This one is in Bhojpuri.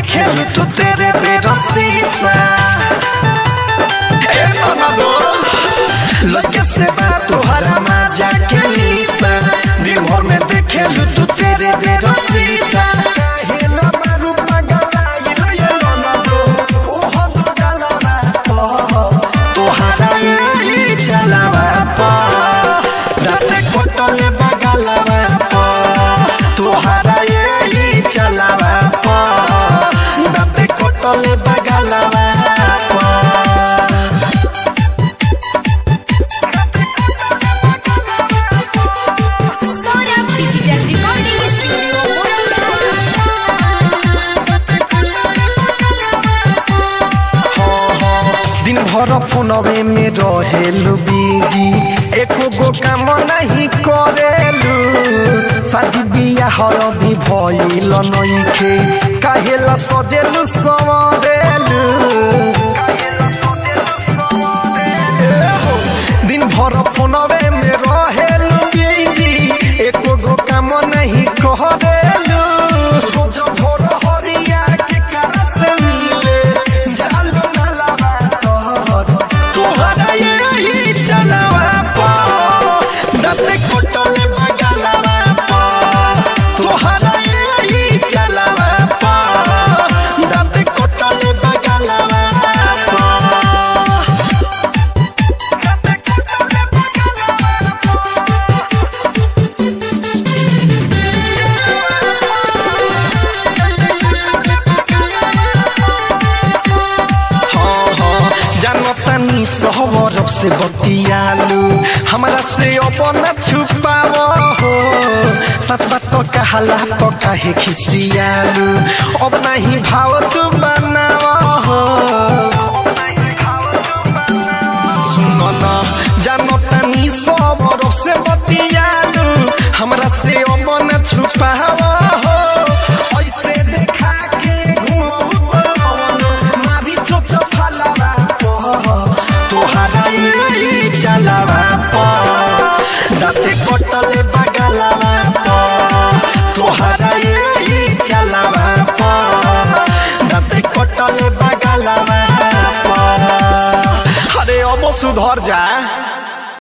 देखे तू तेरे बेरसी सा ए ननदो लगे से बात तुहरा मजा के लीसा दिन भर में देखे तू तेरे बेरसी सा काहेला मारू पगलाइल ये ननदो ओहो दो गलवा तुहरा यही चलावा पा दाते कोटले बगलवा पा तुहरा यही चलावा पा दाते कोटले बगलवा पा सौरभ डिजिटल रिकॉर्डिंग स्टूडियो दिन भर फोनवे में रहेलू बिजी एको गो काम नहीं करेलू शादी बियाह भी भइल नइखे काहेला सजेलू सवरेलू दिन भर फोनवे में रहेलू बिजी एको गो काम नहीं करेलू रोज भोर हरिया के करा से मिले जालू ना लावा तोहर तोहरा यही चलावा पा दाते कोटले बगलवा पा तोहरा यही चलावा पा दाते कोटले बगलवा पा हाँ हाँ जानतानी सहवर से बतियालू हमरा से अपन छुपाव हो सच बात तो कहला तो काहे खिसियालू अब नहीं भाव तू बनाव हो सुनो ना जानतानी सहवर से बतियालू हमरा से अपन छुपाव हो ऐसे देखा के घूमू मारी चोप चोप हलावा तोहरा यही चलावा पा दाते कोटले बगलवा पा तोहरा यही चलावा पा दाते कोटले बगलवा पा अरे अब सुधर जा